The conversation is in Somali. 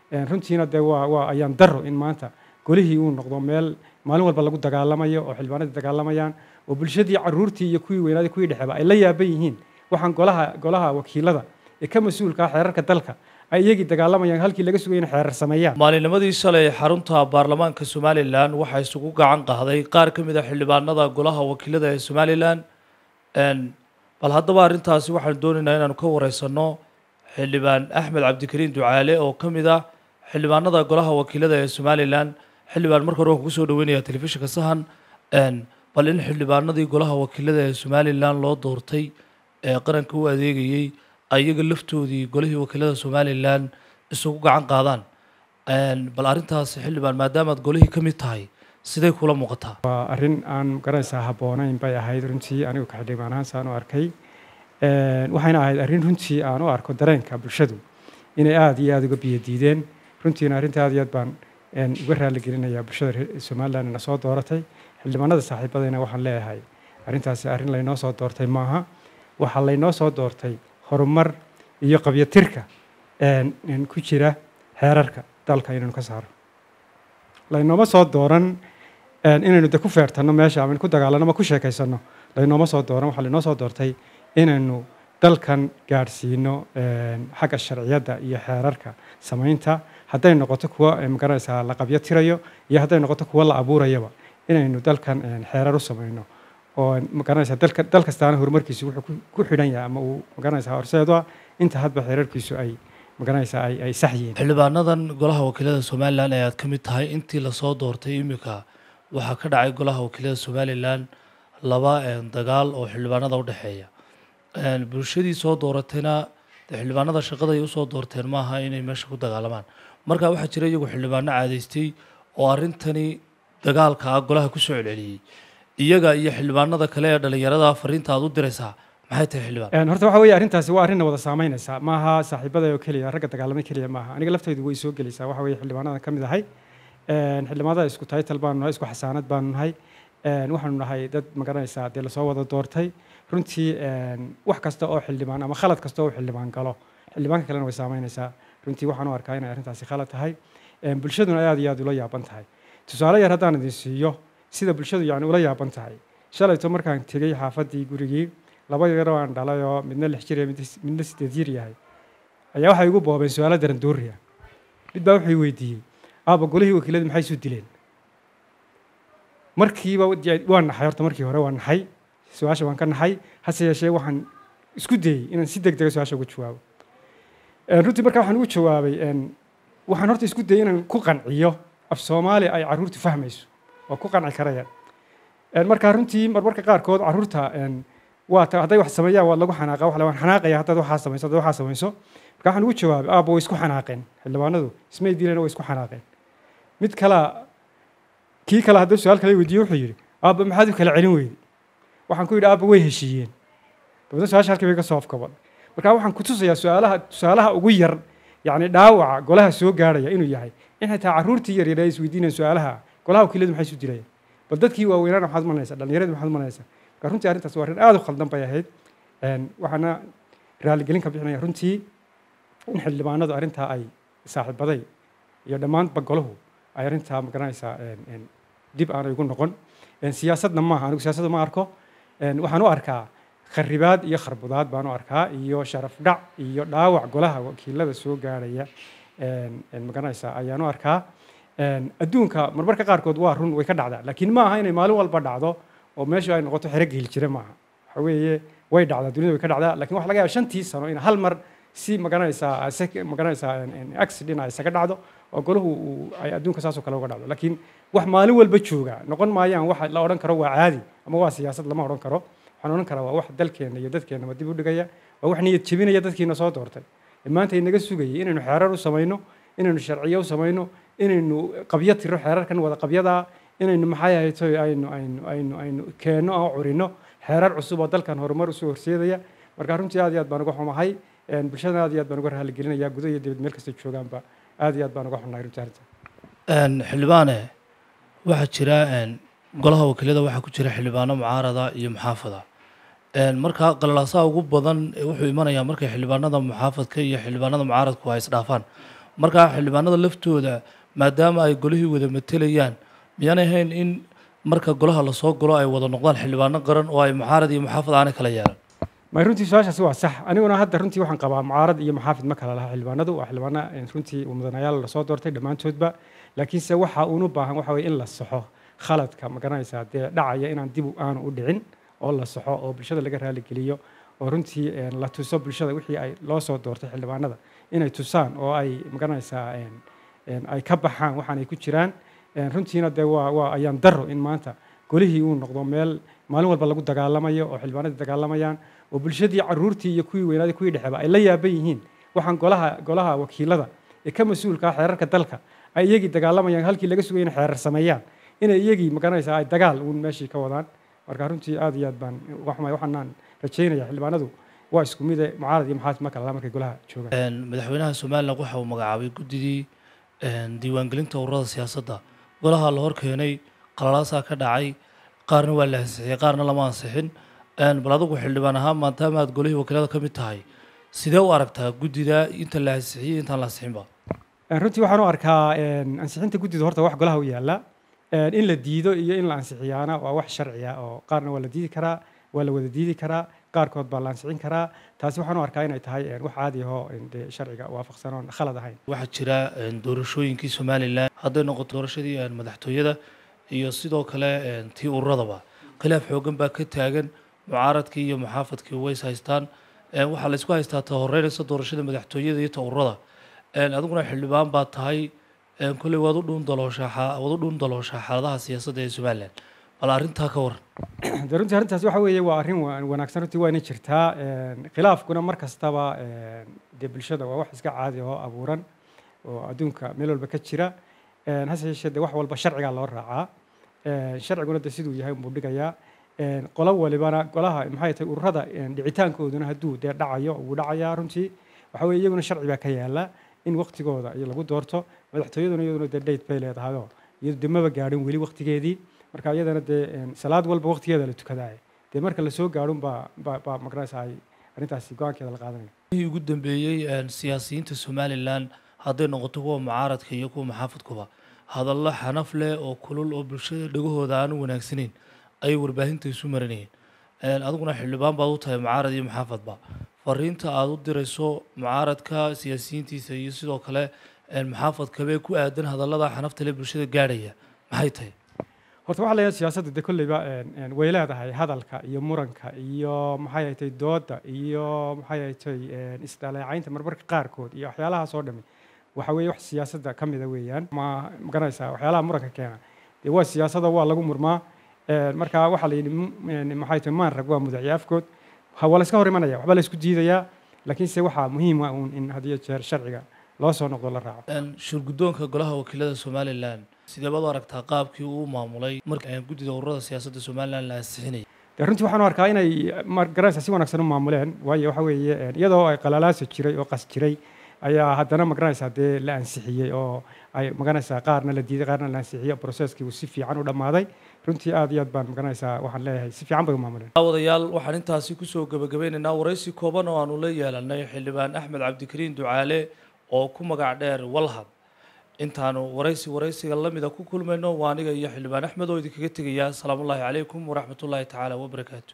runtiina dee waa waa ayaan daro in maanta golihii uu noqdo meel maalin walba lagu dagaalamayo oo xildhibaanadii dagaalamayaan oo bulshadii caruurtii iyo kuwii weynaaday kuwii dhexeba ay la yaaban yihiin waxaan golaha golaha wakiilada ee ka mas-uulka ah xeerarka dalka ay iyagii dagaalamayaan halkii laga sugay inay xeerar sameeyaan maalinimadii shalay xarunta baarlamaanka somalilan waxaa isugu gacan qaaday qaar ka mid a xildhibaanada golaha wakiilada ee somalilan bal haddaba arrintaasi waxaanu doonaynaa inaanu ka wareysano xildhibaan axmed cabdikariin ducaale oo ka mid ah xildhibaanada golaha wakiilada ee somalilan xildhibaan marka hore waan kugu soo dhaweynaya telefishinka sahan bal in xildhibaanadii golaha wakiilada ee somalilan loo doortay ee qaranka u adeegayey ayaga laftoodii golihii wakiilada somalilan isugu gacan qaadaan bal arrintaasi xildhibaan maadaamaad golihii ka mid tahay sidee kula muuqataa waa arrin aan garanaysaa habboonayn bay ahayd runtii anigu ka xildhibaan ahaan saan u arkay waxayna ahayd arrin runtii aan u arko dareenka bulshadu inay aada iyo aada uga biyo diideen runtiina arrinta aad iyo aad baan uga raali gelinayaa bulshada reer somalilan ina soo dooratay xildhibaanada saaxiibadayna waxaan leeyahay arrintaasi arrin laynoo soo doortay maaha waxaa laynoo soo doortay horumar iyo qabyatirka ku jira xeerarka dalka inaynu ka saaro laynooma soo dooran inaynu de ku feertanno meesha ama ku dagaalano ama ku sheekaysano laynooma soo dooran waxaa laynoo soo doortay inaynu dalkan gaadhsiino xagga sharciyadda iyo xeerarka samaynta hadday noqoto kuwa magaranaysaa la qabyo tirayo iyo hadday noqoto kuwa la abuurayaba inaynu dalkan xeerar u samayno oo magaranaysaa dalka dal kastaana horumarkiisu wuxuu ku xidhan yahay ama uu magaranaysaa horseedo ah inta hadba xeerarkiisu ay magaranaysaa ay ay sax yihiin xildhibaanadan golaha wakiilada somalilan ee aad ka mid tahay intii lasoo doortay imika waxaa ka dhacay golaha wakiilada somalilan laba dagaal oo xildhibaanada u dhexeeya bulshadii soo dooratayna xildhibaanada shaqada ay usoo doorteen maaha inay meesha ku dagaalamaan marka waxaa jira iyagu xildhibaano caadaystay oo arrintani dagaalka ah golaha kusoo celceliyey iyaga iyo xildhibaanada kale ee dhalinyarada fariinta aad u diraysaa maxay tahay xildhibaan horta waxa weeye arrintaasi waa arrinna wada saameynaysa maaha saaxiibada oo keliya ragga dagaalamay keliya maaha aniga laftaydu way soo gelaysaa waxa weeye xildhibaanadan ka mid ahay xildhibaanada isku taytal baanu nahay isku xasaanad baanu nahay waxaanu nahay dad magaranaysaa dee lasoo wada doortay runtii wax kasta oo xildhibaan ama khalad kasta oo xildhibaan galo xildhibaanka kalena way saameynaysaa runtii waxaan u arkaa inay arrintaasi khalad tahay bulshaduna aad iyo aad ula yaaban tahay tusaale yar haddaan idin siiyo sida bulshadu yani ula yaaban tahay shalayto markaan tegey xaafaddii gurigii laba yaroo aan dhalay oo midna lix jir midna sideed jir yahay ayaa waxay igu boobeen su-aalo daran dooriya mid baa wuxuu weydiiyey aaba golihii wakiiladu maxay isu dileen markiiba waan naxay horta markii hore waan naxay su-aasha waan ka naxay hase yeeshee waxaan isku dayey inaan si deg dega su-aasha uga jawaabo runtii markaa waxaan ugu jawaabay waxaan horta isku dayey inaan ku qanciyo af soomaali ay carruurtu fahmayso oo ku qanci karayaan markaa runtii marmarka qaarkood carruurta waa ta hadday wax sameeyaan waa lagu xanaaqa waxa waan xanaaqaya haddaad waxaa samayso haddaad waxaa samayso marka waxaan ugu jawaabay aabba way isku xanaaqeen xildhibaanadu ismay dileen way isku xanaaqeen mid kala kii kale hadduu su-aal kale weydiiye wuxuu yidhi aabba maxaad u kala celin weyday waxaan ku yidhi aabba way heshiiyeen dabadna su-aasha halkii bay ka soo afkaban marka waxaan ku tusayaa su-aalaha tusaalaha ugu yar yacni dhaawaca golaha soo gaarhaya inuu yahay in xitaa carruurtii yaryar ay isweydiinayaan su-aalaha golaha wakiiladu maxay isu dilayaan bal dadkii waaweynaana maxaad malanaysaa dhallinyaradii maxaad malanaysaa marka runtii arrintaas waa arrin aada u khaldan bay ahayd waxaana raaligelin ka bixinaya runtii in xildhibaanadu arrintaa ay saaxiibaday iyo dhammaanba golahu ay arrintaa magaranaysaa dib aanay ugu noqon siyaasadna maaha anigu siyaasadda ma arko waxaan u arkaa kharibaad iyo kharbudaad baan u arkaa iyo sharaf dhac iyo dhaawac golaha wakiilada soo gaarhaya magaranaysaa ayaan u arkaa adduunka marmarka qaarkood waa run way ka dhacdaa laakiin ma aha inay maalin walba dhacdo oo meeshu ay noqoto xero geel jire maaha waxa weeye way dhacdaa dunida way ka dhacdaa lakin waxa laga yaaba shantii sano in hal mar si magaranaysaa magaranaysaa accident ay isaga dhacdo oo golahu ay adduunka saasoo kale uga dhacdo laakiin wax maalin walba jooga noqon maayaan wax la odhan karo waa caadi ama waa siyaasad lama odhan karo waxaan odhan karaa waa wax dalkeenna iyo dadkeennaba dib u dhigaya waa wax niyad jebinaya dadkiina soo doortay maanta inaga sugayay inaynu xeerar u samayno inaynu sharciyo u samayno inaynu qabyo tiro xeerarkan wada qabyadaa inaynu maxay ahayto aynu aynu aynu aynu keenno oo curino xeerar cusub oo dalkan horumar usoo horseedaya marka runtii aad iyo aad baan uga xumahay bulshadana aad iyo aad baan uga raaligelinaya gudo iyo dibad meel kasta joogaanba aad iyo aad baan uga xunahay runtii arrinta xildhibaane waxaa jira golaha wakiilada waxaa ku jira xildhibaano mucaarada iyo muxaafada markaa qalalaasaha ugu badan wuxuu imanayaa markay xildhibaanada muxaafadka iyo xildhibaanada mucaaradku ay isdhaafaan markaa xildhibaanada laftooda maadaama ay golihii wada matelayaan miyaanay ahayn in marka golaha lasoo galo ay wada noqdaan xildhibaano qaran oo ay mucaarad iyo muxaafad aanay kala yeelan may runtii su-aashaasi waa sax aniguna hadda runtii waxaan qabaa mucaarad iyo maxaafid ma kala laha xildhibaanadu waa xildhibaana runtii mudanayaal lasoo doortay dhammaantoodba laakiinse waxa uunu baahan waxa weye in la saxo khaladka ma garanaysaa dee dhacaya inaan dib aanu u dhicin oo la saxo oo bulshada laga raaligeliyo oo runtii la tuso bulshada wixii ay loo soo doortay xildhibaanada inay tusaan oo ay ma garanaysaa ay ka baxaan waxaan ay ku jiraan runtiina dee waa waa ayaan daro in maanta golihii uu noqdo meel maalin walba lagu dagaalamayo oo xildhibaanadii dagaalamayaan oo bulshadii caruurtii iyo kuwii weynaaday kuwii dhexeba ay la yaaban yihiin waxaan golaha golaha wakiilada ee ka mas-uulka ah xeerarka dalka ay iyagii dagaalamayaan halkii laga sugay inay xeerar sameeyaan inay iyagii magaranaysaa ay dagaal uun meeshii ka wadaan marka runtii aad iyo aad baan waxmay waxaanaan rajaynaya xildhibaanadu waa isku mid ee mucaarad iyo maxaafid ma kala laha markay golaha joogaan madaxweynaha somalilan waxa uu magacaabay guddigii diiwaangelinta ururada siyaasadda golaha la hor keenay qalalaasaa ka dhacay qaarna waa la ansixiyey qaarna lama ansixin bal adigu xildhibaan ahaan maadaama aad golihii wakiilada ka mid tahay sidee u aragtaa guddida inta la ansixiyey intaan la ansixinba runtii waxaan u arkaa ansixinta guddida horta wax golaha u yaalla in la diido iyo in la ansixiyaana waa wax sharciya oo qaarna waa la diidi karaa waa la wada diidi karaa qaarkood baa la ansixin karaa taasi waxaan u arkaa inay tahay wax caadi ahoo dee sharciga waafaqsan oon khalad ahayn waxaa jira doorashooyinkii somalilan hadday noqoto doorashadii madaxtooyada iyo sidoo kale tii ururadaba khilaaf xoogan baa ka taagan mucaaradkii iyo muxaafadkii ways haystaan waxaa laysku haystaa ta horeynaysa doorashada madaxtooyada iyo ta ururada adiguna xildhibaan baa tahay kolley waad u dhuun dalooshaa waad u dhuun dalooshaa xaaladaha siyaasadda ee somalilan bal arrintaa ka waran de runtii arrintaas waxa weeye waa arrin wanaagsan runtii waa inay jirtaa khilaafkuna mar kastaba dee bulshada waa wax iska caadi oo abuuran oo adduunka meel walba ka jira hase yeeshee de wax walba sharcigaa loo raacaa sharciguna de siduu yahay unbuu dhigayaa qolo walibana golaha maxay tahay ururada dhicitaankooduna hadduu dee dhacayo wuu dhacayaa runtii waxa weye iyaguna sharci baa ka yaala in waqtigooda iyo lagu doorto madaxtooyaduna iyaduna dee date bay leedahayoo iyadu de maba gaadhin weli waqtigeedii marka iyadana dee salaad walba waqtigeeda la tukadaaya dee marka lasoo gaadhun baa baa baa magaraysa ay arrintaasi go-aankeeda la qaadanaya wixii ugu dambeeyey siyaasiyiinta somalilan hadday noqoto kuwa mucaaradka iyo kuwa maxaafadkuba hadallo xanaf leh oo kulul oo bulshada dhegahooda aan u wanaagsanayn ayay warbaahinta isu marinayeen adiguna xildhibaan baad u tahay mucaarad iyo maxaafadba fariinta aada u dirayso mucaaradka siyaasiyiintiisa iyo sidoo kale maxaafadkabee ku aadan hadallada xanafta leh bulshada gaadhaya maxay tahay horta waxaa leeyahay siyaasadda de kolleyba way leedahay hadalka iyo muranka iyo maxay haytay dooda iyo maxay haytay isdhaleecaynta marmarka qaarkood iyo waxyaalahaas oo dhami waxa weeye wax siyaasadda ka mida weeyaan ma magaranaysaa waxyaalaha muranka keena dee waa siyaasada waa lagu murmaa marka waxaa la yidhi maxay tahay maan rag waa mudacyo afkood waa la iska hor imanaya waxbaa la isku diidayaa laakiinse waxaa muhiim ah uun in had iyo jeer sharciga loo soo noqdo la raaco shirguddoonka golaha wakiilada somalilan sidee baad u aragtaa qaabkii uu maamulay marka guddida ururada siyaasadda somalilan la ansixinayay de runtii waxaan u arkaa inay magaranaysa si wanaagsan u maamuleen waayo waxa weeye iyadoo ay qalalaasa jiray oo qas jiray ayaa haddana magaranaysaa dee la ansixiyey oo ay magaranaysaa qaarna la diiday qaarna la ansixiyey processkii uu si fiican u dhammaaday runtii aad iyo aad baan magaranaysaa waxaan leeyahay si fiican bay u maamuleen wadayaal waxaan intaasi kusoo gebagabeynaynaa waraysi kooban oo aanu la yeelanay xildhibaan axmed cabdikariin ducaale oo ku magac dheer walhad intaanu waraysi waraysiga lamida ku kulmayno waa aniga iyo xildhibaan axmed oo idinkaga tegaya asalaamu ullaahi calaykum waraxmatullaahi tacaala wabarakaatu